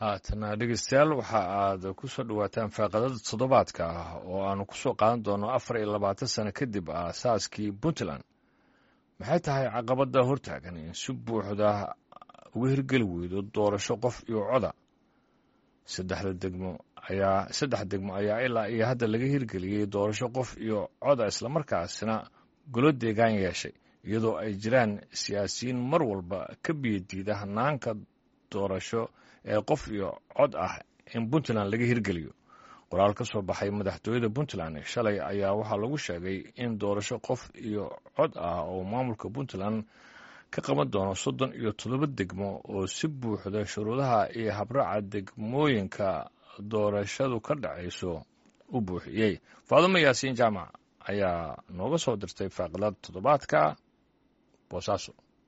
haatana dhegeystayaal waxa aad ku soo dhowaataan faaqadada toddobaadka ah oo aanu ku soo qaadan doono afar iyo labaatan sano kadib aasaaskii puntland maxay tahay caqabada hortaagan in si buuxda uga hirgeli weydo doorasho qof iyo coda saddexda degmo ayaa saddex degmo ayaa ilaa iyo hadda laga hirgeliyey doorasho qof iyo coda islamarkaasina golo deegaan yeeshay iyadoo ay jiraan siyaasiyiin mar walba ka biyadiida hanaanka doorasho ee qof iyo cod ah in puntland laga hirgeliyo qoraal ka soo baxay madaxtooyada puntland shalay ayaa waxaa lagu sheegay in doorasho qof iyo cod ah oo maamulka puntland ka qaban doono soddon iyo toddoba degmo oo si buuxda shuruudaha iyo habraaca degmooyinka doorashadu ka dhacayso u buuxiyey faadumo yaasiin jaamac ayaa nooga soo dirtay faaqilada toddobaadka boosaaso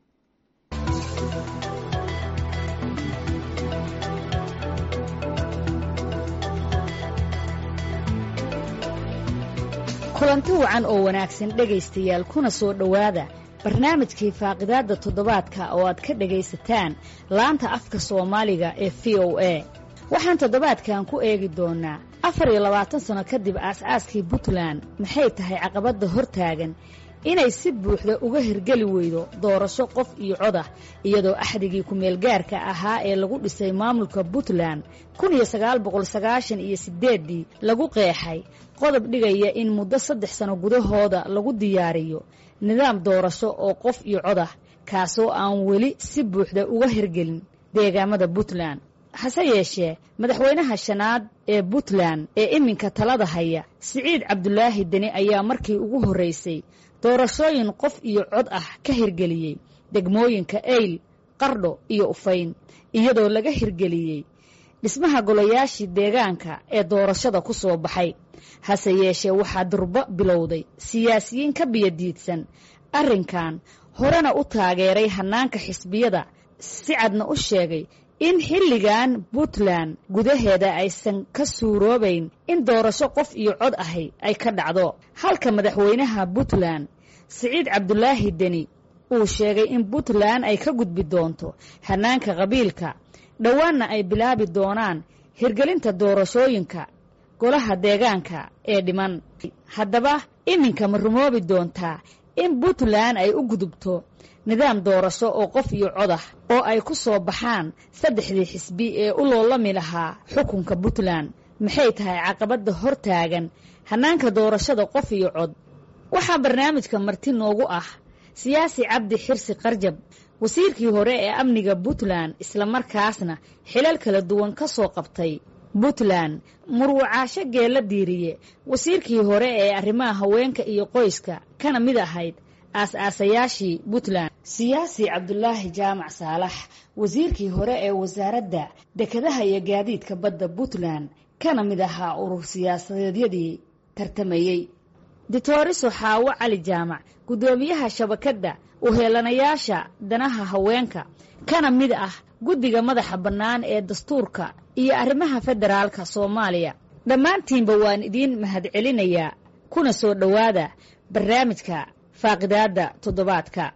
kulanti wacan oo wanaagsan dhegaystayaal kuna soo dhowaada barnaamijkii faaqidaadda toddobaadka oo aad ka dhegaysataan laanta afka soomaaliga ee v o a waxaan toddobaadkan ku eegi doonnaa afar iyo labaatan sanno kadib aas-aaskii puntland maxay tahay caqabadda hortaagan inay si buuxda uga hirgeli weydo doorasho qof iyo cod ah iyadoo axdigii ku-meelgaarka ahaa ee lagu dhisay maamulka puntland kun iyo sagaal boqol sagaashan iyo siddeeddii lagu qeexay qodob dhigaya in muddo saddex sano gudahooda lagu diyaariyo nidaam doorasho oo qof iyo cod ah kaasoo aan weli si buuxda uga hirgelin deegaamada puntland hase yeeshee madaxweynaha shanaad ee puntland ee iminka talada haya siciid cabdulaahi deni ayaa markii ugu horraysay doorashooyin qof iyo cod ah ka hirgeliyey degmooyinka eyl qardho iyo ufayn iyadoo laga hirgeliyey dhismaha golayaashii deegaanka ee doorashada ku soo baxay hase yeeshee waxaa durbo bilowday siyaasiyiin ka biyadiidsan arrinkan horena u taageeray hannaanka xisbiyada si cadna u sheegay in xilligan puntland gudaheeda aysan ka suuroobayn in doorasho qof iyo cod ahi ay ka dhacdo halka madaxweynaha puntland siciid cabdulaahi deni uu sheegay in puntland ay ka gudbi doonto hannaanka qabiilka dhowaanna ay bilaabi doonaan hirgelinta doorashooyinka golaha deegaanka ee dhiman haddaba iminka ma rumoobi doontaa in puntland ay u gudubto nidaam doorasho oo qof iyo cod ah oo ay ku soo baxaan saddexdii xisbi ee u loolami lahaa xukunka puntland maxay tahay caqabadda hortaagan hannaanka doorashada qof iyo cod waxaa barnaamijka marti noogu ah siyaasi cabdi xirsi qarjab wasiirkii hore ee amniga puntland islamarkaasna xilal kala duwan ka soo qabtay puntland murwacaasho geella diiriye wasiirkii hore ee arrimaha haweenka iyo qoyska kana mid ahayd aas-aasayaashii puntland siyaasi cabdulaahi jaamac saalax wasiirkii hore ee wasaaradda dekedaha iyo gaadiidka badda puntland kana mid ahaa urur siyaasadeedyadii tartamayey ditoriso xaawo cali jaamac guddoomiyaha shabakadda uheelanayaasha danaha haweenka kana mid ah guddiga madaxa bannaan ee dastuurka iyo arrimaha federaalka soomaaliya dhammaantiinba waan idiin mahadcelinayaa kuna soo dhowaada barnaamijka faaqidaadda toddobaadka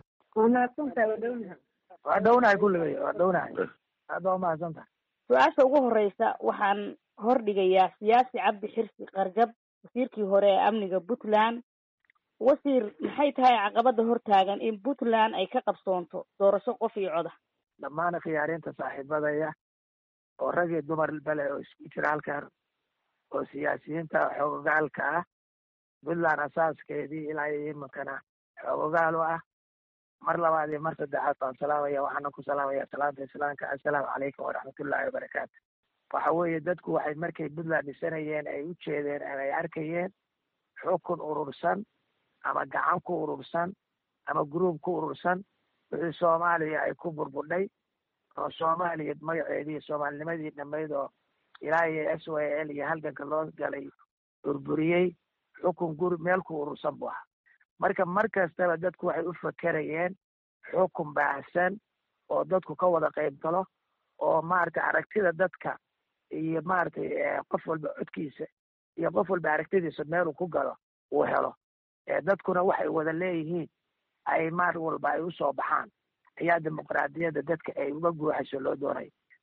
waa dhownahay kulligay waa dhownahay aad baa umahadsantahay su-aasha ugu horeysa waxaan hordhigayaa siyaasi cabdi xirsi qarjab wasiirkii hore ee amniga puntland wasiir maxay tahay caqabada hortaagan in puntland ay ka qabsoonto doorasho qof iyo coda dhammaan khiyaarinta saaxiibadaya oo rag iyo dumar bale oo isku jira halkan oo siyaasiyiinta xoogogaalka ah puntland asaaskeedii ilaa iyo iminkana xoogogaal u ah mar labaad iyo mar saddexaad baan salaamaya waxaana ku salaamaya salaanta islaamka assalaamu calaykum waraxmatullaahi wabarakaatu waxa weeye dadku waxay markay puntland dhisanayeen ay u jeedeen ama ay arkayeen xukun urursan ama gacan ku urursan ama gruub ku urursan wixii soomaaliya ay ku burbudhay oo soomaaliya magaceedii soomaalinimadii dhammayd oo ilaa iyo s y l iyo halganka loo galay burburiyey xukun guri meel ku urursan buu ahaa marka mar kastaba dadku waxay u fakerayeen xukun baahsan oo dadku ka wada qayb galo oo maaragtay aragtida dadka iyo maaragtay qof walba codkiisa iyo qof walba aragtidiisa meeluu ku galo uu helo dadkuna waxay wada leeyihiin ay maar walba ay usoo baxaan ayaa dimuqraadiyadda dadka ay uga guuxayso loo doonay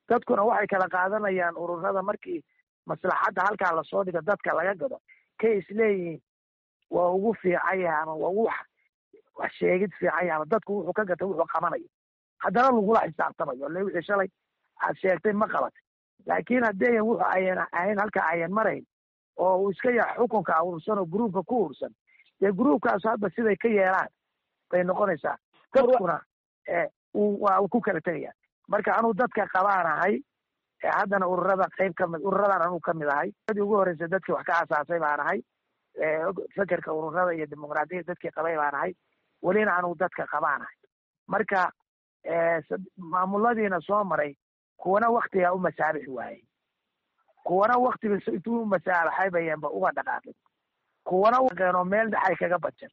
dadkuna waxay kala qaadanayaan ururada markii maslaxadda halkaa lasoo dhigo dadka laga gado kay isleeyihiin waa ugu fiican yahay ama waa ugu wax sheegid fiican yahay ama dadku wuxuu ka gatay wuxuu qabanayo haddana lagula xisaabtamayo le wixii shalay aad sheegtay ma qabatay laakiin haddeeyan wuxu ayan ahayn halka ayan marayn oo uu iska yahay xukunka urursan oo gruubka ku urursan dee gruubkaas hadda siday ka yeelaan bay noqonaysaa dadkuna waa uu ku kala tegaya marka anuu dadka qabaanahay haddana ururada qayb kamid ururadan anuu kamid ahay dadii ugu horreysay dadkii wax ka asaasay baan ahay fekerka ururada iyo dimuqraadiyada dadkii qabay baan ahay welina anuu dadka qabaanahay marka maamuladiina soo maray kuwana waktigaa u masaabixi waayey kuwana waktiga intuu umasaabaxay bayanba uga dhaqaaqin kuwana waqeenoo meel dhexay kaga bajan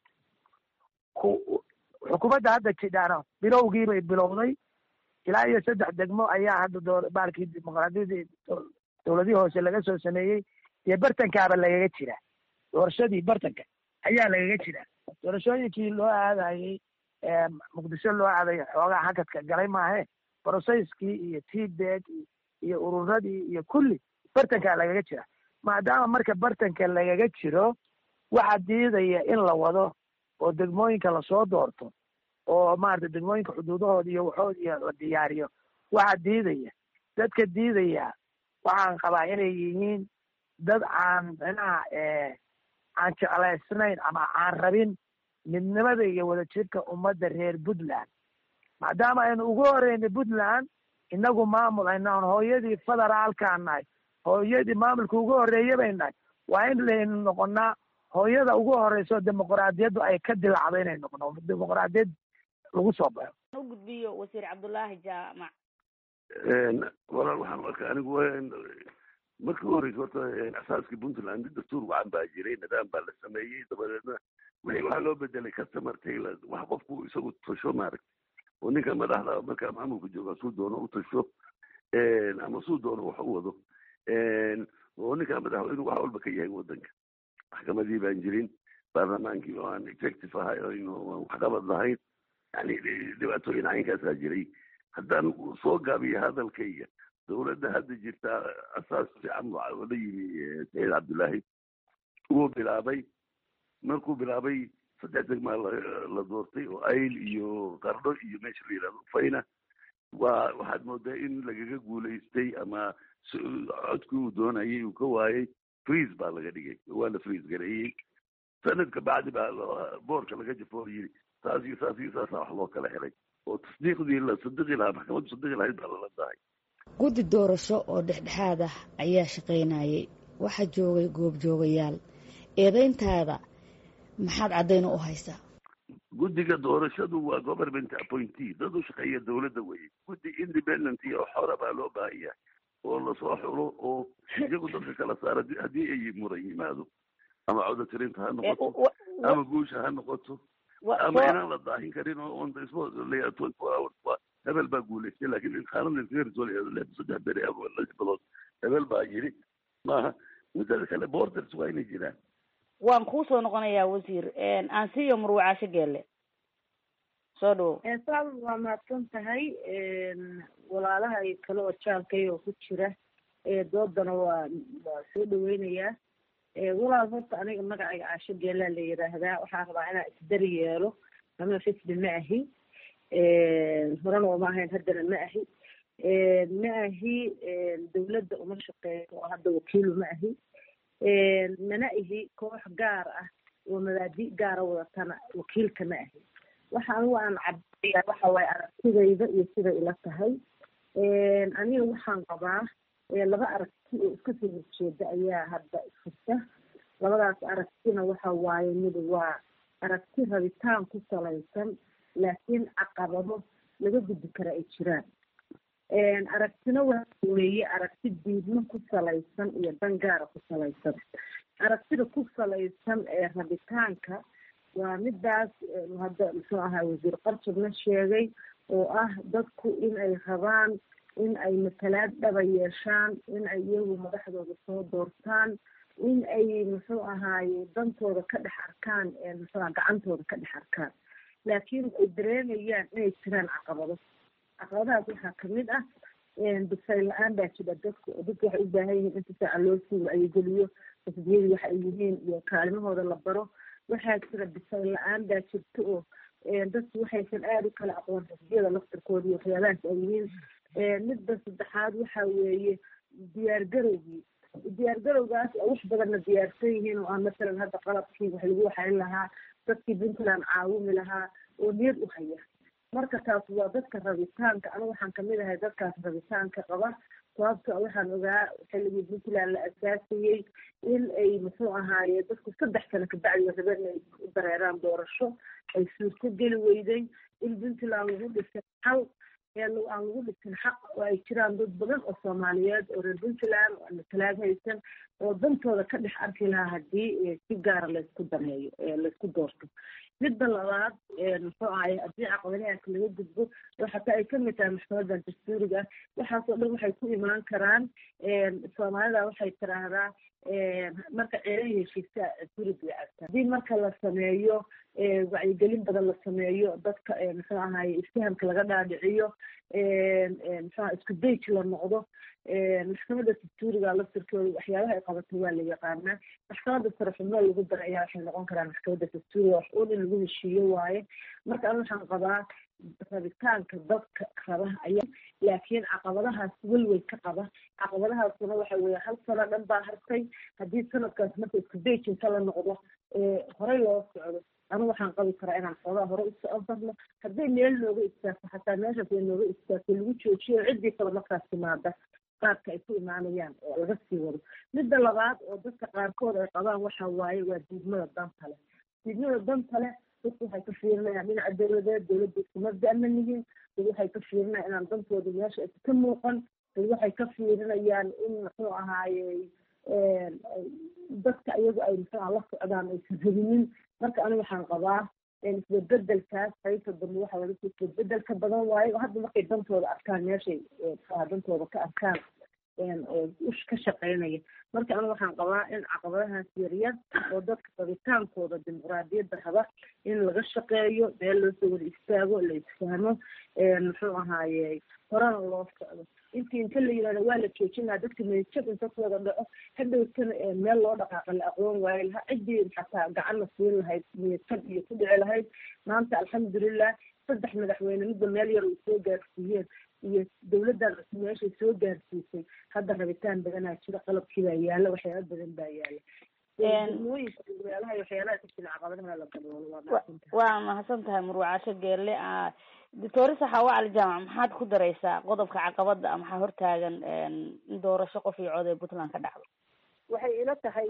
xukuumadda hadda jidhaana bilowgiibay bilowday ilaa iyo saddex degmo ayaa hadda doo baalkii dimuqraadiyadii dowladihii hoose laga soo sameeyey iyo bartankaaba lagaga jiraa doorashadii bartanka ayaa lagaga jiraa doorashooyinkii loo aadayey muqdisho loo aaday xoogaa hakadka galay maahe brocesskii iyo tbeg iyo ururadii iyo kulli bartankaa lagaga jira maadaama marka bartanka lagaga jiro waxaa diidaya in la wado oo degmooyinka lasoo doorto oo maarata degmooyinka xuduudahooda iyo waxood iyo la diyaariyo waxaa diidaya dadka diidaya waxaan qabaa inay yihiin dad aan micnaha aan jeclaysnayn ama aan rabin midnimada iyo wadajirka ummadda reer puntland maadaama aynu ugu horeynay puntland inagu maamul aynaan hooyadii federaalkaan nahay hooyadii maamulka ugu horreeya bay nahay waa in laynu noqonaa hooyada ugu horeyso dimuqraadiyaddu ay ka dilacdo inay noqono dimuqraadiyad lagu soo baxo u gudbiyo wasiir cabdullaahi jaamac walaal waxaan arkaa anigu markii u horeysa horta asaaskii puntland dastuur wacan baa jiray nidaam baa la sameeyey dabadeedna waxaa loo bedelay customer tailor wax qofku isagu tasho maaragta oo ninka madaxda markaa maamulka jooga suu doono u tasho ama suu doono wax u wado oo ninka madaxweynu wax walba ka yahay wadanka maxkamadii baan jirin baarlamaankii oo aan executive ahay oo waxqabad lahayn yani dhibaatooyin caynkaasaa jiray haddaan soo gaabiyo hadalkayga dowladda hadda jirta asaas fiican la yimi saciid cabdullaahi wuu bilaabay markuu bilaabay saddex degmaa la doortay oo ayl iyo qardho iyo meesha la yidhahdo fayna waa waxaad moodaa in lagaga guulaystay ama codkii uu doonayay uu ka waayay freeze baa laga dhigay waa la freeze gareeyey sanadka bacdi baa boorka laga jafo yiri saas iyo saas iyo saasa wax loo kala helay oo tasdiiqdii la sadiqi lahaa maxkamaddu sadiqi lahayd baa lala dahay guddi doorasho oo dhexdhexaad ah ayaa shaqaynayay waxaa joogay goobjoogayaal eedayntaada maxaad caddayn u haysaa guddiga doorashadu waa government appointee dad u shaqeeya dowladda weye guddi independent iyo xora baa loo baahan yahay oo lasoo xulo oo iyagu dadka kala saara haddii ay muran yimaado ama codotirinta ha noqoto ama guusha ha noqoto ama inaan la daahin karin oo on the spot twenty four hours waa hebel baa guulaystay laakiin inqaanada iskaga risool saddex beri ama lix bilood hebel baa yiri maaha midada kale borders waa inay jiraan waan kuu soo noqonayaa wasiir aansiyo murwacaasho geelle soo dhawo saal waa mahadsan tahay walaalaha kale oo jaalkay oo ku jira doodana waa waa soo dhaweynayaa walaal horta aniga magacayga caasho geelaa la yidhaahdaa waxaan rabaa inaan isdari yeelo ama fisbi ma ahi horena uma ahayn haddana ma ahi ma ahi dawladda uma shaqeeyo oo hadda wakiilu ma ahi mana ihi koox gaar ah oo mabaadi gaara wadatana wakiilka ma ahi waxa anigu aan cabaya waxa waaye aragtidayda iyo siday ila tahay aniga waxaan qabaa laba aragti oo iska soo horjeeda ayaa hadda isfurta labadaas aragtina waxa waaye mid waa aragti rabitaan ku salaysan laakiin caqabado laga gudbi kara ay jiraan aragtina waxa weeye aragti diidmo ku salaysan iyo dan gaara ku salaysan aragtida ku salaysan ee rabitaanka waa midaas hadda muxuu ahaa wasiir qarjabna sheegay oo ah dadku in ay rabaan in ay matalaad dhaba yeeshaan in ay iyagu madaxdooda soo doortaan in ay muxuu ahaaye dantooda ka dhex arkaan muxuuaha gacantooda ka dhex arkaan laakiin ay dareemayaan inay jiraan caqabado caqabadahaas waxaa kamid ah bisayl la-aan baa jira dadka oo dadka waxay u baahan yihiin inta saaca loo sii wacyigeliyo xisbiyadii waxa ay yihiin iyo kaalimahooda la baro waxaa jira bisayl la-aan baa jirta oo dadku waxaysan aada u kala aqoon xisbiyada laftirkooda iyo waxyaabahaas ay yihiin midda saddexaad waxa weeye diyaar garowgii diyaar garowgaas oo wax badanna diyaarsan yihiin oo aan masalan hadda qalabkii wax lagu waxayn lahaa dadkii puntland caawimi lahaa oo niyad u haya marka taas waa dadka rabitaanka anigu waxaan kamid ahay dadkaas rabitaanka qaba sababta waxaan ogaa xilligii puntland la asaasayey in ay muxuu ahaaye dadku saddex sano kabacdi rabeen inay u dareeraan doorasho ay suurto geli weyday in puntland lagu dhisay xal ee aan lagu dhisin xaq oo ay jiraan dad badan oo soomaaliyeed oo reer puntland oo matalaad haysan oo dantooda ka dhex arki lahaa haddii si gaara laysku dameeyo laysku doorto midda labaad muxuu ahay haddii caqabadahaas laga gudbo oo xataa ay kamid tahay maxkamadan dastuuriga waxaasoo dhan waxay ku imaan karaan soomaalida waxay tiraahdaa marka ceelay heshiisa gurig way agtaa haddii marka la sameeyo wacyigelin badan la sameeyo dadka muxuu ahaye isfahamka laga dhaadhiciyo muxuaha isku dayj la noqdo maxkamada dastuuriga laftirkooda waxyaabaha ay qabato waa la yaqaanaa maxkamada sare xubno lagu dara ayaa waxay noqon karaan maxkamada dastuuriga wax uun in lagu heshiiyo waaye marka an waxaan qabaa rabitaanka dadka raba ayaa laakiin caqabadahaas welwel ka qaba caqabadahaasuna waxa weeye hal sano dhan baa hartay haddii sanadkaas marka isku dayjinta la noqdo horey loo socdo anigu waxaan qabi karaa inaan xoogaa hore usoo barno hadday meel nooga istaagto xataa meeshaas ay nooga istaagto lagu joojiyo ciddii kale markaas timaada qaadka ay ku imaanayaan oo laga sii wado midda labaad oo dadka qaarkood ay qabaan waxa waaye waa diidmada danta leh diidmada danta leh dadku waxay ka fiirinayaan dhinaca dowladeed dowladda iskuma da'man yihiin dad waxay ka fiirinayaan inaan dantooda meesha aysa ka muuqan dad waxay ka fiirinayaan in muxuu ahaaye dadka iyagu ay muxuuha la socdaan aysan rabinin marka aniga waxaan qabaa isbedbedelkaas qaybta dambe waxa wada isbedbedel ka badan waayo hadda markay dantooda arkaan meeshay muxuaha dantooda ka arkaan ka shaqeynaya marka aniga waxaan qabaa in caqabadahaas yaryar oo dadka rabitaankooda dimuqraadiyadda raba in laga shaqeeyo meel loosoo wada istaago la isfahmo muxuu ahaaye horena loo socdo intii inta la yihahdo waa la joojinaa dadka meejab inta ku wada dhaco hadhowtana meel loo dhaqaaqa la aqoon waayo lahaa ciddii xataa gacan la siin lahayd meejab iyo ku dhici lahayd maanta alxamdulilah saddex madaxweyne midba meel yar ay soo gaarsiiyeen iyo dawladdan cusub meeshay soo gaarsiisay hadda rabitaan badanaa jira qalabkii baa yaala waxyaala badan baa yaala waa mahadsan tahay murwacasho geelle doctor saxaawa cali jaamac maxaad ku daraysaa qodobka caqabada maxaa hortaagan in doorasho qof iyo cod ee puntland ka dhacdo waxay ila tahay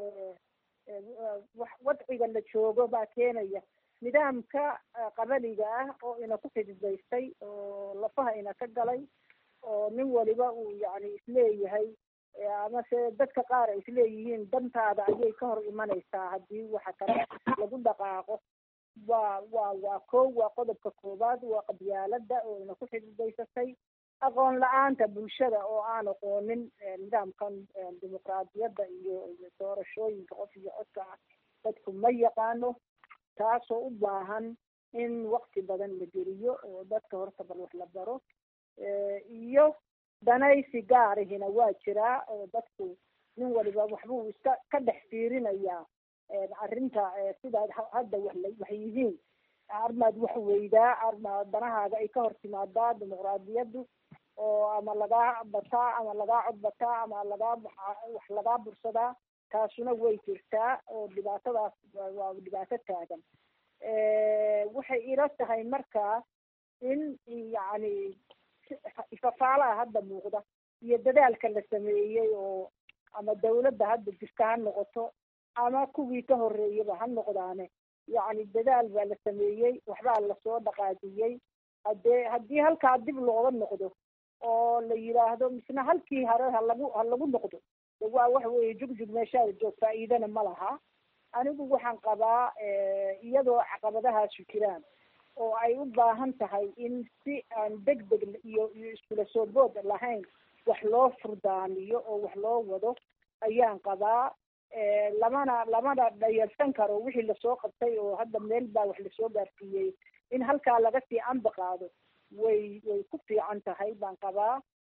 wadciga la joogo baa keenaya nidaamka qabaliga ah oo ina ku xididaystay oo lafaha ina ka galay oo nin waliba uu yani isleeyahay amase dadka qaar ay isleeyihiin dantaada ayay ka hor imanaysaa haddii waxa kale lagu dhaqaaqo waa waa waa kow waa qodobka koowaad waa qabyaalada oo ina ku xididaysatay aqoon la-aanta bulshada oo aan aqoonin nidaamkan dimuqraadiyadda iyo iyo doorashooyinka qof iyo codka ah dadku ma yaqaano taasoo u baahan in wakti badan la geliyo oo dadka horta bal wax la baro iyo danaysi gaarihina waa jiraa oo dadku nin waliba waxbuu iska ka dhex fiirinayaa arrinta sidaad hadda wax wax yihiin armaad wax weydaa arma danahaaga ay ka hor timaadaa dimuqraadiyaddu oo ama lagaa bataa ama lagaa cod bataa ama lagaa wax lagaa bursadaa taasuna way jirtaa oo dhibaatadaas waa dhibaato taagan waxay ila tahay markaa in yacni ifafaalaha hadda muuqda iyo dadaalka la sameeyey oo ama dawladda hadda jirta ha noqoto ama kuwii ka horreeyaba ha noqdaane yacni dadaal baa la sameeyey waxbaa lasoo dhaqaajiyey haddee haddii halkaa dib looga noqdo oo la yidhaahdo misna halkii hore ha lagu ha lagu noqdo waa waxa weeye jugjug meeshaada joog faa'iidana ma laha anigu waxaan qabaa iyadoo caqabadahaasu jiraan oo ay u baahan tahay in si aan deg deg iyo iyo iskula soo bood lahayn wax loo furdaamiyo oo wax loo wado ayaan qabaa lamana lamana dhayalsan karo wixii lasoo qabtay oo hadda meel baa wax lasoo gaarsiiyey in halkaa laga sii anba qaado way way ku fiican tahay baan qabaa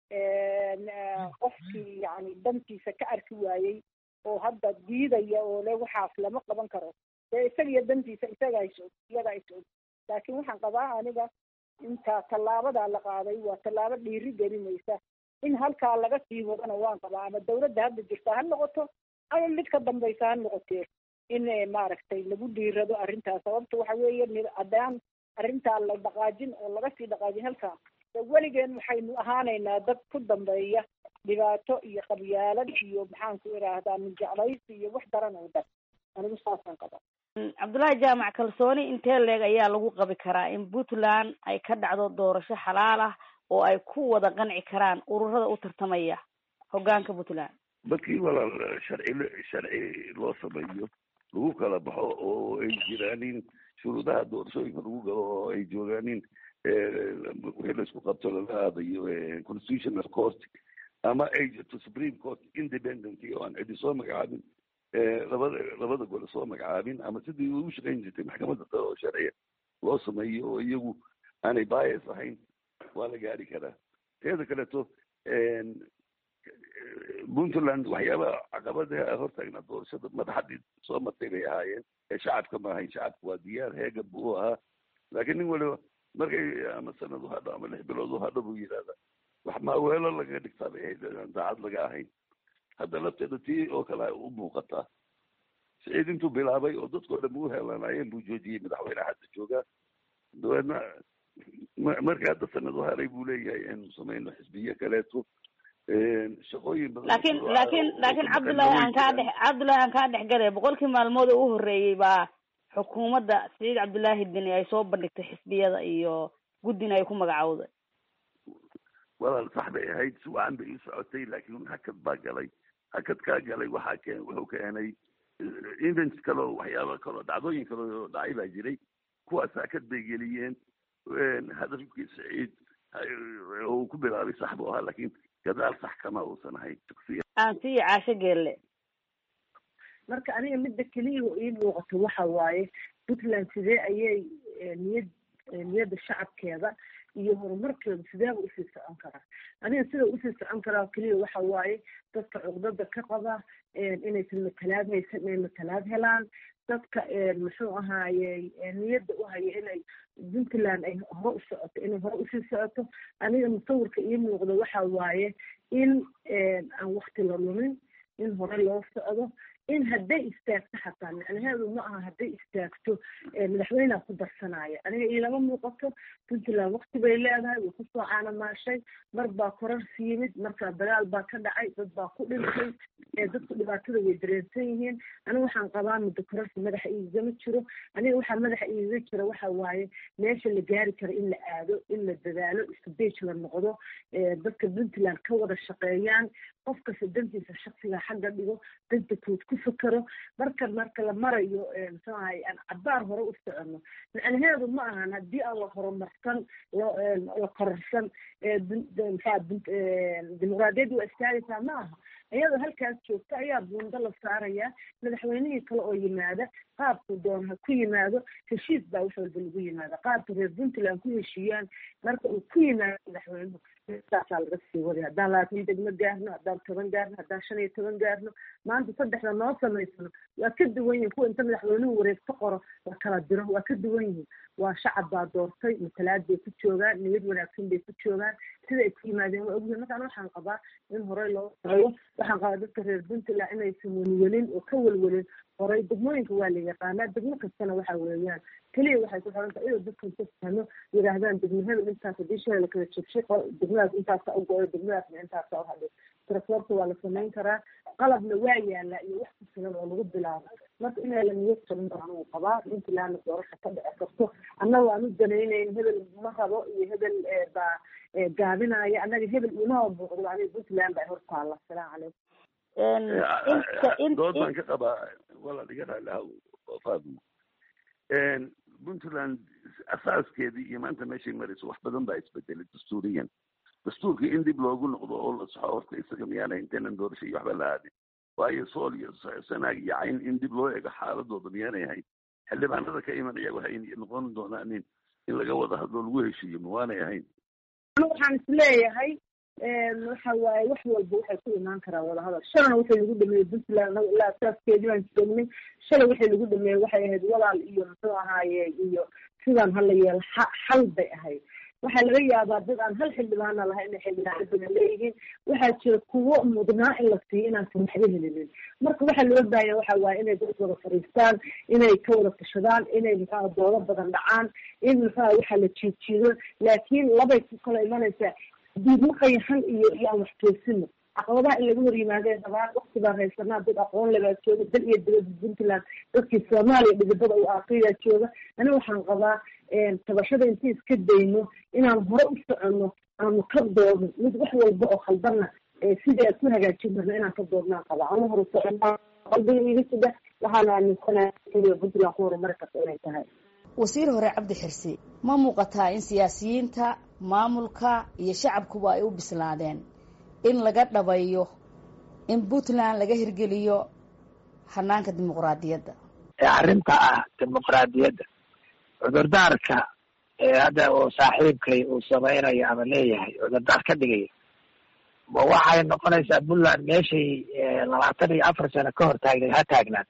qofkii yani dantiisa ka arki waayey oo hadda diidaya oo le waxaas lama qaban karo dee isagiyo dantiisa isaga isog iyaga isog laakiin waxaan qabaa aniga inta tallaabadaa la qaaday waa tallaabo dhiiri gelinaysa in halkaa laga sii wadana waan qabaa ama dawladda hadda jirta ha noqoto ama mid ka dambaysa ha noqotee in maaragtay lagu dhiirado arrintaas sababta waxa weeye haddaan arrintaa la dhaqaajin oo laga sii dhaqaajin halkaa weligeen waxaynu ahaanaynaa dad ku dambeeya dhibaato iyo qabyaalad iyo maxaan ku idhaahdaa minjeclaysi iyo wax daran oo dhan anigu saasaan qaba cabdullaahi jaamac kalsooni intee leeg ayaa lagu qabi karaa in puntland ay ka dhacdo doorasho xalaal ah oo ay ku wada qanci karaan ururada u tartamaya hoggaanka puntland markii walaal sharci sharci loo sameeyo lagu kala baxo oo ay jiraanin shuruudaha doorashooyinka lagu galo oo ay joogaanin wixii laisku qabto lala aadayo constitutional court ama ay jirto supreme court independent oo aan cidi soo magacaabin labada labada gole soo magacaabin ama sidii ugu shaqayn jirtay maxkamadda sare oo sharciya loo sameeyo oo iyagu aanay bias ahayn waa la gaari karaa teeda kaleeto puntland waxyaabaha caqabada hortaagnaa doorashada madaxadii soo martay bay ahaayeen ee shacabka ma ahayn shacabka waa diyaar heega buu ahaa laakiin nin waliba markay ama sanad u hadho ama lix bilood u hadho buu yidhahda wax maaweelo lagaga dhigtaa bay ahayd aan daacad laga ahayn hadda lafteeda tii oo kale u muuqataa siciid intuu bilaabay oo dadkao dhan u helanayeen buu joojiyey madaxweyneha hadda joogaa dabeedna marka hadda sanad u haray buu leeyahay inu samayno xisbiye kaleeto shaqooyin badan laakiin laakiin laakiin cabdullaahi aan kaa dhex cabdullaahi aan kaa dhex galay boqolkii maalmood oo u horreeyey baa xukuumadda siciid cabdullaahi deni ay soo bandhigtay xisbiyada iyo guddina ay ku magacowday walaal sax bay ahayd si wacan bay ii socotay laakiin hakad baa galay hakad kaa galay waxaa keen wuxuu keenay events kale oo waxyaaba kale oo dhacdooyin kale oo dhacay baa jiray kuwaas hakad bay geliyeen hadafkii siciid uu ku bilaabay sax buu ahaa laakiin gadaal sax kama uusan ahayn aan siiyo caasho geelle marka aniga midda keliya oo ii muuqato waxa waaye puntland sidee ayay niyad niyadda shacabkeeda iyo horumarkeeda sideeba usii socon karaa aniga sida usii socon karaa keliya waxa waaye dadka cuqdada ka qaba inaysan matalaad haysan inay matalaad helaan dadka muxuu ahaaye niyadda u haya inay puntland ay hore u socoto inay hore usii socoto aniga musawirka ii muuqda waxa waaye in aan wakti la lumin in hore loo socdo in hadday istaagto xataa macnaheedu ma aha hadday istaagto madaxweyneha ku darsanaya aniga iilama muuqato puntland wakti bay leedahay way kusoo caanamaashay mar baa korarsi yimid markaa dagaal baa ka dhacay dad baa ku dhintay dadku dhibaatada way dareensan yihiin aniga waxaan qabaa muddo korarsi madaxa iigama jiro aniga waxaa madaxa iiga jira waxa waaye meesha la gaari karo in la aado in la dadaalo isbej la noqdo dadka puntland ka wada shaqeeyaan qof kasta dantiisa shaksiga xagga dhigo danta kood ku fakero marka marka la marayo muxuu ahay aan cabaar hore u socono macnaheedu ma ahan haddii aan la horumarsan la kororsan mxaa dimuqraadiyadda waa istaagaysaa ma aha iyadoo halkaas joogta ayaa buundo la saaraya madaxweynihii kale oo yimaada qaabku doon ha ku yimaado heshiis baa wax walba lagu yimaada qaabka reer puntland ku heshiiyaan marka uu ku yimaado madaxweynuhu saasaa laga sii waday haddaan labaatan degmo gaarno haddaan toban gaarno haddaan shan iyo toban gaarno maanta saddexda noo samaysano waa ka duwan yihin kuwa inta madaxweynuhu wareegto qoro la kala diro waa ka duwan yihiin waa shacab baa doortay matalaad bay ku joogaan niyad wanaagsan bay ku joogaan sida ay ku yimaadeen waa ogyihin markaan waxaan qabaa in horey loo socdo waxaan qabaa dadka reer puntland inaysan welwelin oo ka welwelin horay degmooyinka waa la yaqaanaa degmo kastana waxa weeyaan keliya waxay ku xiran tahay inuu dadkan ka fahmo yidhaahdaan degmo hebel intaas haddii shalay la kala jebshay degmadaas intaasa u go-ay degmadaasna intaasa u hadhay transportka waa la samayn karaa qalabna waa yaalaa iyo wax ku filan oo lagu bilaabo marka inaa la niyad jabin baan uu qabaa puntlandna doorasha ka dhici karto annaga aan u danaynayn hebel ma rabo iyo hebel baa gaabinaya annaga hebel imaa muuqdo aniga puntland baa hor taalla asalaamu calaykum dood baan ka qabaa walaal iga raali aha faadmo puntland asaaskeedii iyo maanta meeshay marayso wax badan baa isbedelay dastuuriyan dastuurkii in dib loogu noqdo oo la saxo horta isaga miyaana intaynan doorasho iyo waxba la aadin waayo sool iyo sanaag iyo cayn in dib loo ego xaaladooda miyaanay ahayn xildhibaanada ka imanaya waxay noqon doonaan in in laga wada hadlo lagu heshiiyo ma waanay ahayn waxaan isleeyahay waxa waaye wax walba waxay ku imaan karaan wadahadal shalana waxay lagu dhameeyey puntland anaga ilaa asaaskeedii baan joognay shalay waxay lagu dhameeyey waxay ahayd walaal iyo muxuu ahaaye iyo sidaan hala yeelo xal bay ahayd waxaa laga yaabaa dad aan hal xildhibaana lahayn inay xildhibaano badan leeyihiin waxaa jira kuwo mudnaa in la siiyo inaansan waxba helinin marka waxaa loo baahanya waxa waaye inay dad wada fariistaan inay ka wada tashadaan inay muxuaha doodo badan dhacaan in muxuaha waxaa la jiidjiido laakiin labay ku kala imanaysaa diidmo qayaxan iyo iyo aan wax toosino caqabadaha in laga hor yimaadeen dabaan wakti baan haysanaa dad aqoon lebaa jooga dal iyo dibadda puntland dadkii soomaaliya dhidibada u aaqiyaa jooga ani waxaan qabaa tabashada intii iska dayno inaan hore u soconno aanu ka doodno mid wax walba oo khaldanna sidii aad ku hagaajin karno inaan ka doodnaan qabaa anu hore soconaa qalbiga iga sida waxaana aaminsanahay keliya puntland ku horumari karta inay tahay wasiir hore cabdi xirsi ma muuqataa in siyaasiyiinta maamulka iyo shacabkuba ay u bislaadeen in laga dhabayo in puntland laga hirgeliyo hanaanka dimuqraadiyadda arrinta ah dimuqraadiyadda cudurdaarka hadda uu saaxiibkay uu samaynayo ama leeyahay cudurdaar ka dhigaya ma waxay noqonaysaa puntland meeshay labaatan iyo afar sano ka hor taagneed ha taagnaato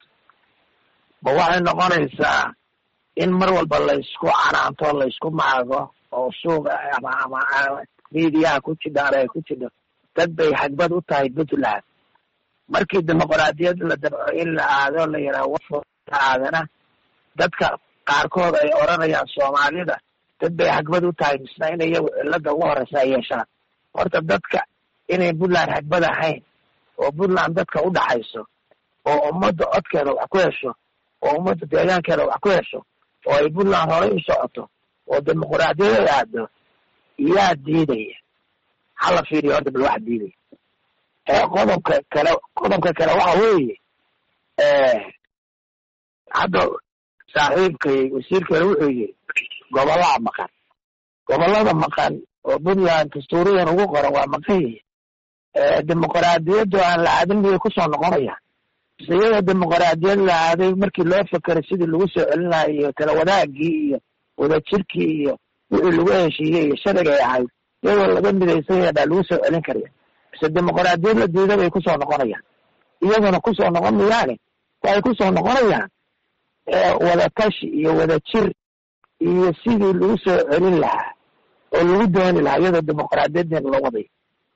ma waxay noqonaysaa in mar walba laysku canaanto laysku maago oo suuqa ama ama miidiyaha ku jidhaan ay ku jidho dad bay hagbad u tahay puntland markii dimuqraadiyad la dabco in la aado la yidhaha aadana dadka qaarkood ay odranayaan soomaalida dad bay hagbad u tahay misna in iyagu cilada ugu horeysa ay yeeshaan horta dadka inay puntland hagbad ahayn oo puntland dadka u dhaxayso oo ummadda codkeeda wax ku hesho oo ummadda deegaankeeda wax ku hesho oo ay puntland horey u socoto oo dimuqraadiyad ay aado yaa diidaya hala fiiriyo horta bal wax diidaya qodobka kale qodobka kale waxa weeye hadda saaxiibkay wasiirkeena wuxuu yiri gobollada maqan gobollada maqan oo puntland dastuuriyan ugu qoran waa maqan yihin dimuqraadiyaddu aan la aadin miyay kusoo noqonaya mise iyadoo dimuqraadiyad la aaday markii loo fekeray sidii lagu soo celin lahaa iyo tala wadaagii iyo wadajirkii iyo wixii lagu heshiiyey iyo sharigay ahayd iyadoo laga midaysanya baa lagu soo celin karaya mise dimuqraadiyad la diida bay kusoo noqonayaan iyaguna kusoo noqon mayaane waxay kusoo noqonayaan wadatashi iyo wadajir iyo sidii lagu soo celin lahaa oo lagu dooni lahaa iyadoo dimuqraadiyaddeena loo wadayo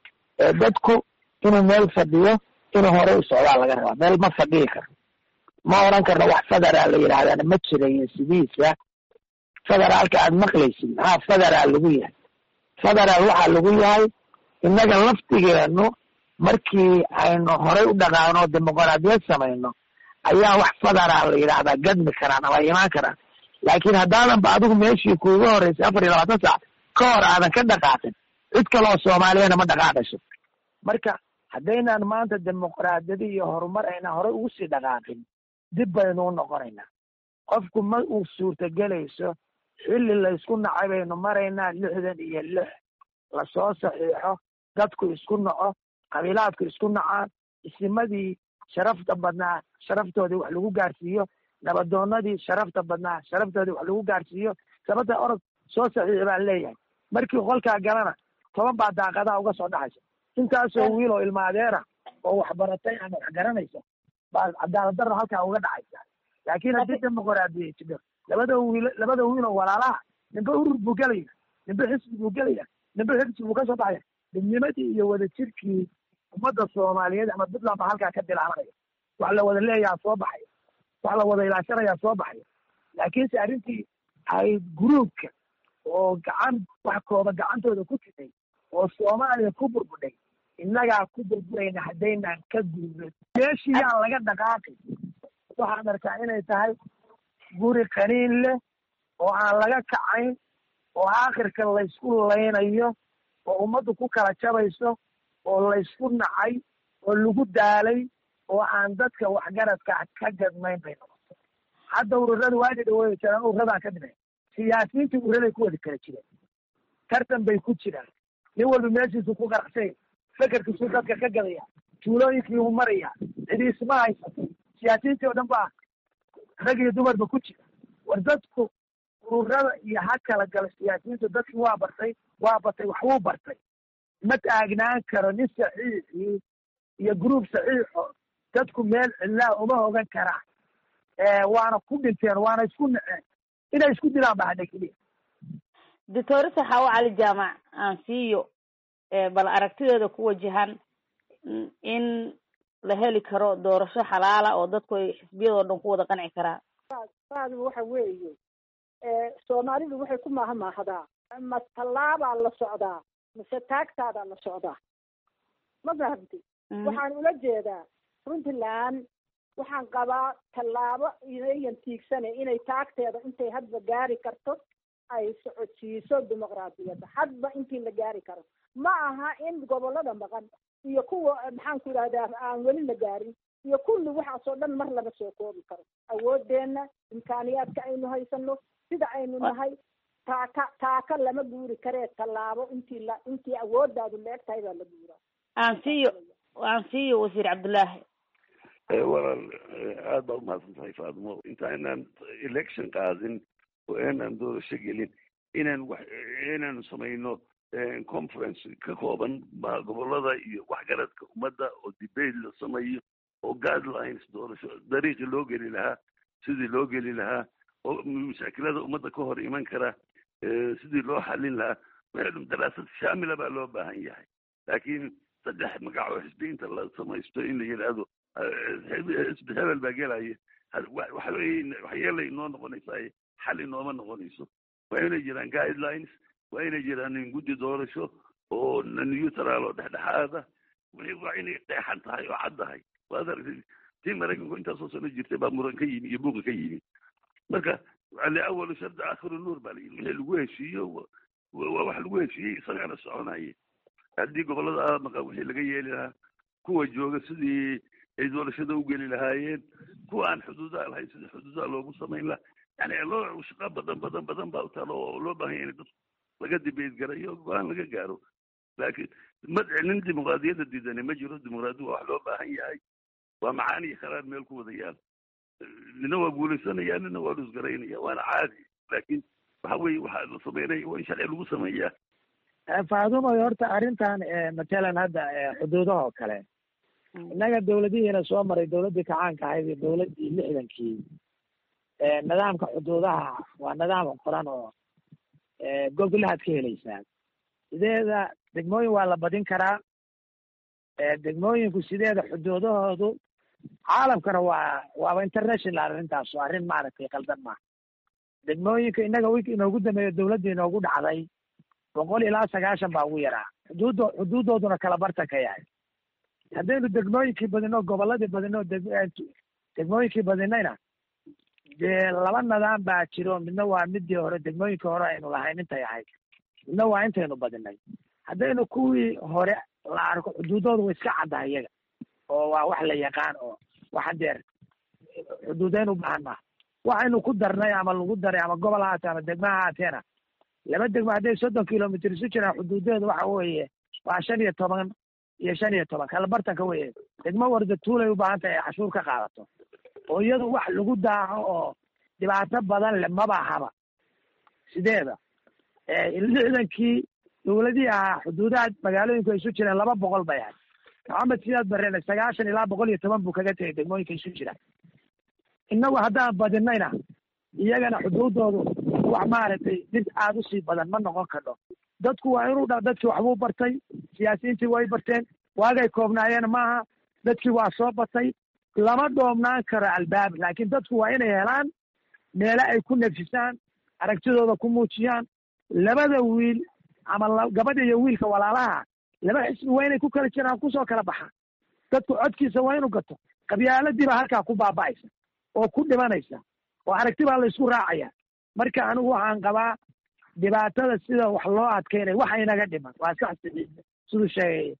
dadku inuu meel fadhiyo inuu hore u socdaa laga rabaa meel ma fadhiyi karo ma oran karno wax federaal la yidhahdana ma jirayo sidiisa federaalka aad maqlaysid maxaa federaal lagu yahay federaal waxaa lagu yahay innaga laftigeenu markii aynu horey u dhaqaano dimuqraadiyad samayno ayaa wax federaal la yidhahdaa gadmi karaan ama imaan karaan laakiin haddaadan ba adigu meeshii kuuga horeysay afar iyo labaatan saac ka hor aadan ka dhaqaaqin cid kaloo soomaaliyana ma dhaqaaqayso marka haddaynaan maanta dimuqraadiyada iyo horumar aynaan horey ugu sii dhaqaaqin dib baynu u noqonaynaa qofku ma uu suurtagelayso xilli laysku nacay baynu maraynaa lixdan iyo lix lasoo saxiixo dadku isku naco qabiilaadku isku nacaan isimadii sharafta badnaa sharaftoodii wax lagu gaarsiiyo nabadoonadii sharafta badnaa sharaftoodii wax lagu gaarsiiyo sababta orod soo saxiixi baan leeyahay markii qolkaa galana toban baa daaqadaha uga soo dhaxaysa intaasoo wiil oo ilmaadeera oo waxbaratay ama wax garanaysa baa cadaalad darro halkaa uga dhacaysa laakiin haddii dimuqraadiya jiro labada wiil labada wiil oo walaalaha ninba urur buu gelaya ninba xisbi buu gelaya ninba xisbi buu ka soo baxaya midnimadii iyo wadajirkii ummadda soomaaliyeed ama puntland baa halkaa ka bilaabanaya wax la wada leeyaha soo baxaya wax la wada ilaashanayaa soo baxaya laakiinse arrintii ay guruubka oo gacan wax kooba gacantooda ku jirtay oo soomaaliya ku burbudhay innagaa ku burburayna haddaynaan ka guurin meeshii yaan laga dhaqaaqin waxaan arkaa inay tahay guri qaniin leh oo aan laga kacayn oo aakhirka laysku laynayo oo ummaddu ku kala jabayso oo laysku nacay oo lagu daalay oo aan dadka waxgaradka ka gadmayn bay noqoto hadda ururada waadi dhaweey jiraan ururadan ka dhimay siyaasiyiinta ururaday ku wada kala jireen tartan bay ku jiraan nin walba meeshiisu ku qaracsay fekerkiisu dadka ka gadaya tuulooyinkii u maraya cidi isma haysato siyaasiyiintii oo dhan baa rag iyo dumarba ku jira war dadku ururada iyo ha kala gala siyaasiyiintu dadkii waa bartay waa batay waxbuu bartay ma taagnaan karo nin saxiixii iyo group saxiixo dadku meel cidlaa uma hogan karaan waana ku dhinteen waana isku naceen inay isku dilaan ba hadha keliya doctor saxaawo cali jaamac aan siiyo bal aragtideeda ku wajahan in la heli karo doorasho xalaala oo dadku ay xisbiyadoo dhan ku wada qanci karaan saadu waxa weeye soomaalidu waxay ku maahmaahdaa ma tallaabaa la socdaa mise taagtaadaa la socdaa ma fahamti waxaan ula jeedaa puntland waxaan qabaa tallaabo inayan tiigsane inay taagteeda intay hadba gaari karto ay socodsiiso dimuqraadiyadda hadba intii la gaari karo ma aha in gobollada maqan iyo kuwa maxaan ku idhahdaa aan weli la gaarin iyo kulli waxaasoo dhan mar lama soo koobi karo awoodeenna imkaaniyaadka aynu haysano sida aynu nahay taaka taaka lama guuri karee tallaabo intii la intii awooddaadu la eg tahay baa la guuraa aan siiyo aan siiyo wasiir cabdullaahi walaal aad baa umahadsan tahay faadimo inta inaan election qaadin oo inaan doorasho gelin inaan wax inaanu samayno conference ka kooban gobolada iyo waxgaradka ummadda oo debate la sameeyo oo guidelines doorasho dariiqii loo geli lahaa sidii loo geli lahaa oo mashaakilada ummadda ka hor iman kara sidii loo xalin lahaa waxay daraasad shaamila baa loo baahan yahay laakiin saddex magac oo xisbiyiinta la samaysto in la yidhaahdo xisbi hebel baa gelaya waxyeelay inoo noqonaysaa xal inooma noqonayso waa inay jiraan guidelines waa inay jiraan guddi doorasho oo neutral oo dhexdhexaada waa inay qeexan tahay oo cad tahay waad aragtay tii maraykanku intaasoo sano jirtay baa muran ka yimi iyo buuqa ka yimi marka liawalu shardi aakhiru nuur baa layidhi wixii lagu heshiiyo waa wax lagu heshiiyey isagaana soconaya haddii gobolada maqa wixii laga yeeli lahaa kuwa jooga sidii ay doorashada u geli lahaayeen kuwa aan xuduudaha lahayn sidii xuduudaha loogu samayn lahaa yani loo shaqo badan badan badan baa utaalo oo loo baahan yahay in dadku laga dibeed garayo go-aan laga gaaro laakiin ma nin dimuqraadiyadda diidani ma jiro dimuqraadiya waa wax loo baahan yahay waa macaan iyo kharaar meel ku wada yaal nina waa guulaysanaya nina waa dhusgaraynaya waana caadi laakiin waxa weeye waxaa la sameynaya waa in sharci lagu sameeyaa faadumo horta arrintan matalan hadda xuduudaha oo kale innaga dawladihiina soo maray dawladdii kacaanka ahayd iyo dawladdii lixdankii nidaamka xuduudaha waa nidaam qoran oo gogolahaad ka helaysaa sideeda degmooyin waa la badin karaa degmooyinku sideeda xuduudahoodu caalamkana waa waaba international arrintaas oo arrin maaragtay qaldan maaha degmooyinka innaga wik inoogu dambeeyo dawladda inoogu dhacday boqol ilaa sagaashan baa ugu yaraa xuduuddo xuduuddooduna kala bartan ka yahay haddaynu degmooyinkii badino gobolladii badino degmooyinkii badinayna dee laba nidaam baa jiro midna waa midii hore degmooyinkii hore aynu lahayn intay ahayd midna waa intaynu badinay haddaynu kuwii hore la arko xuduuddooda way iska caddahay iyaga oo waa wax la yaqaan oo waxa deer xuduudayn u baahan maha waxaynu ku darnay ama lagu daray ama gobol haate ama degmo haateena laba degmo hadday soddon kilomitr isu jiraan xuduudeedu waxa weeye waa shan iyo toban iyo shan iyo toban kala bartanka weye degmo warda tuulay u baahan tahay ay cashuur ka qaadato oo iyadu wax lagu daaco oo dhibaato badan le maba ahaba sideeda lixdankii dawladihii ahaa xuduudaha magaalooyinku ay isu jireen laba boqol bay ahayd maxamed sidaad bareen sagaashan ilaa boqol iyo toban buu kaga tegay degmooyinka isu jira innagu haddaan badinayna iyagana xuduuddoodu wax maaragtay dib aada usii badan ma noqon kadho dadku waa inuu dha dadkii waxbuu bartay siyaasiyiintii way barteen waagay koobnaayeen maaha dadkii waa soo batay lama dhoomnaan karo albaab laakiin dadku waa inay helaan meelo ay ku nafisaan aragtidooda ku muujiyaan labada wiil ama gabadha iyo wiilka walaalaha laba xisbi waa inay ku kala jiraan kusoo kala baxaan dadku codkiisa waa inuu gato qabyaaladiiba halkaa ku baaba'aysa oo ku dhimanaysa oo aragti baa la isku raacaya marka anigu waxaan qabaa dhibaatada sida wax loo adkeynay waxa inaga dhiman waa sax siduu sheegay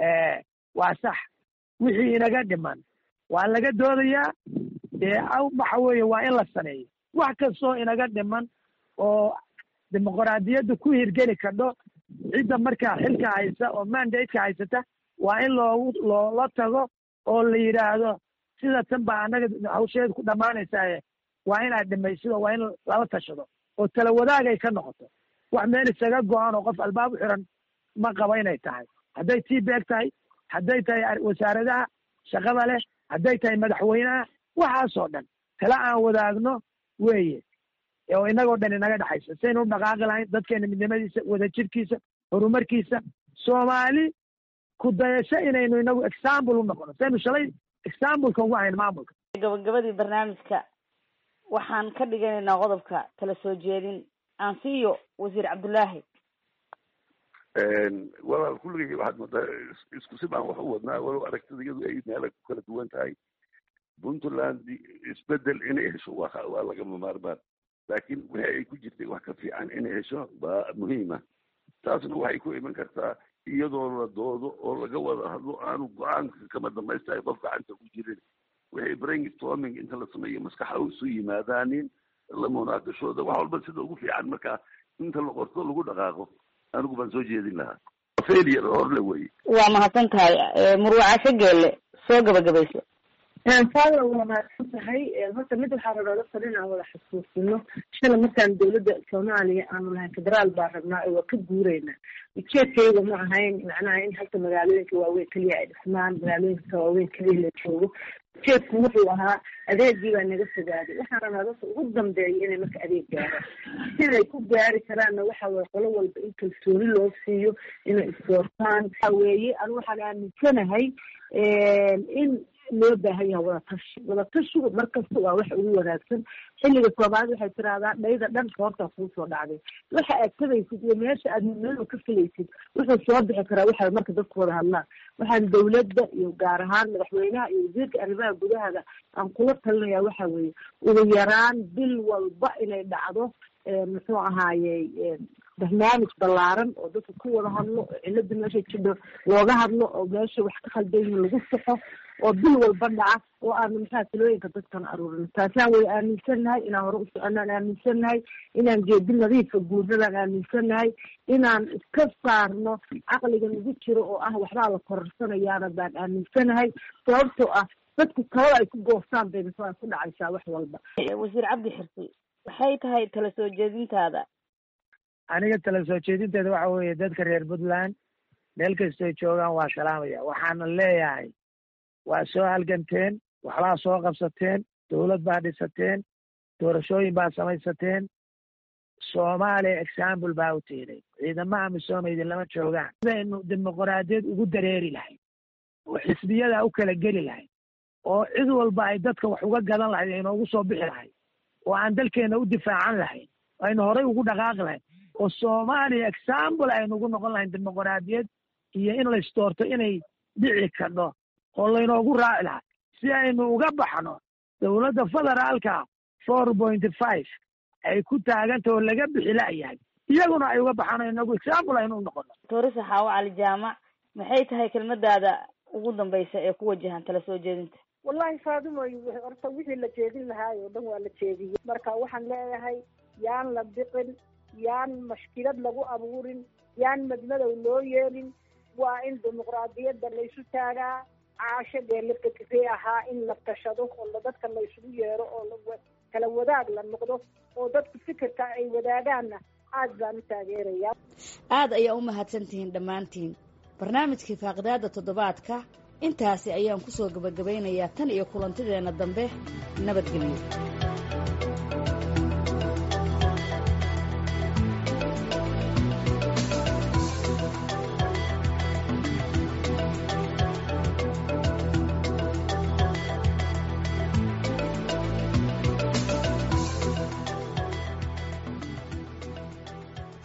waa sax wixii inaga dhiman waa laga doodayaa dee waxa weeye waa in la sameeyo wax kastoo inaga dhiman oo dimuqraadiyadda ku hirgeli kadho cidda markaa xilka haysa oo mandateka haysata waa in loogu loola tago oo la yidhaahdo sida tan baa annaga hawsheeda ku dhammaanaysaaye waa inaad dhimaysido waa in lala tashado oo tala wadaagay ka noqoto wax meel isaga go-an oo qof albaab u xiran ma qabo inay tahay hadday tii beeg tahay hadday tahay wasaaradaha shaqada leh hadday tahay madaxweynaha waxaasoo dhan tala aan wadaagno weeye oo inagoo dhan inaga dhexaysa saynu u dhaqaaqi lahayn dadkeena midnimadiisa wadajirkiisa horumarkiisa soomaali ku dayasho inaynu inagu example u noqono saynu shalay exampleka ugu ahayn maamulka gabagabadii barnaamijka waxaan ka dhiganaynaa qodobka kala soo jeedin aan siiyo wasiir cabdullaahi walaal kulligay waxaad moodaa isku si baan wax u wadnaa walow aragtida iyadu ay meela ku kala duwan tahay puntland isbedel inay hesho waa waa lagama maarmaan laakiin wixii ay ku jirtay wax ka fiican inay hesho baa muhiima taasna waxay ku iman kartaa iyadoo la doodo oo laga wada hadlo aanu go-aanka kama dhamaystahay qof gacanta ku jirin wixii brainstorming inta la sameeyo maskaxa isu yimaadaanin la munaaqashooda wax walba sida ugu fiican markaa inta la qorto lagu dhaqaaqo anigu baan soo jeedin lahaa failure horle weye waa mahadsan tahay murwacasho geelle soo gabagabayso faada waa mahadsan tahay horta mid waxaa rabaa dadka inaan wada xasuusino shala markaan dawladda soomaaliya aanu lahayn federaal baa rabnaa oo waa ka guureynaa ujeedkayga ma ahayn macnaha in halka magaalooyinka waaweyn keliya ay dhismaan magaalooyinka waaweyn keliya la joogo ujeedku wuxuu ahaa adeegii baa naga fogaaday waxaan rabnaa dadka ugu dambeeya inay marka adeeg gaaraan siday ku gaari karaanna waxa weye qolo walba in kalsooni loo siiyo inay isdoortaan waxa weeye anu waxaan aaminsanahay in loo baahan yahay wadatashi wadatashigu markasta waa waxa ugu wanaagsan xilliga soomaalida waxay tiraahdaa dhayda dhan koortaa kuu soo dhacday waxa aad tagaysid iyo meesha aad midnimo ka filaysid wuxuu soo bixi karaa waxa marka dadku wada hadlaan waxaan dawladda iyo gaar ahaan madaxweynaha iyo wasiirka arrimaha gudahada aan kula talinayaa waxa weeye ugu yaraan bil walba inay dhacdo muxuu ahaaye barnaamij ballaaran oo dadka ku wada hadlo oo cilada meesha jidho looga hadlo oo meesha wax ka khaldan yihiin lagu saxo oo bil walba dhaca oo aanu maxaa talooyinka dadkan aruurin taasaan way aaminsannahay inaan hore u soconaan aaminsannahay inaan geedi nadiifa guurnadaan aaminsannahay inaan iska saarno caqliga nagu jiro oo ah waxbaa la kororsanayaana baan aaminsanahay sababtoo ah dadku talada ay ku goostaan bay masaa ku dhacaysaa wax walba wasiir cabdi xirsi waxay tahay tala soo jeedintaada aniga tala soo jeedinteeda waxa weeye dadka reer puntland meel kastoy joogaan waa salaamaya waxaana leeyahay waa soo halganteen waxbaa soo qabsateen dawlad baa dhisateen doorashooyin baa samaysateen soomaaliya example baa u tiiday ciidamaha misoomeydi lama joogaan sidaynu dimuqraadiyad ugu dareeri lahayd oo xisbiyada u kala geli lahayd oo cid walba ay dadka wax uga gadan lahayd aynoogu soo bixi lahayd oo aan dalkeena u difaacan lahayn aynu horay ugu dhaqaaqi lahayn oo soomaaliya example aynu ugu noqon lahayn dimuqraadiyad iyo in laysdoorto inay dhici kadho oo laynoogu raaci lahaa si aynu uga baxno dawladda federaalka four pointy five ay ku taaganta oo laga bixi la'yahay iyaguna ay uga baxaan inagu example aynu u noqono doorisa xaawo cali jaamac maxay tahay kelmadaada ugu dambaysa ee ku wajahan tala soo jeedinta wallahi faadimoy horta wixii la jeedin lahaay oo dhan waa la jeediyey marka waxaan leeyahay yaan la biqin yaan mashkilad lagu abuurin yaan madmadow loo yeelin waa in dimuqraadiyadda laysu taagaa caasho geelakakisay ahaa in la tashado oo dadka laysugu yeero oo kala wadaag la noqdo oo dadku fikirka ay wadaagaanna aad baan u taageerayaa aad ayaa u mahadsan tihiin dhammaantiin barnaamijkii faaqidaada toddobaadka intaasi ayaan kusoo gabagabaynayaa tan iyo kulantideenna dambe nabadgelyo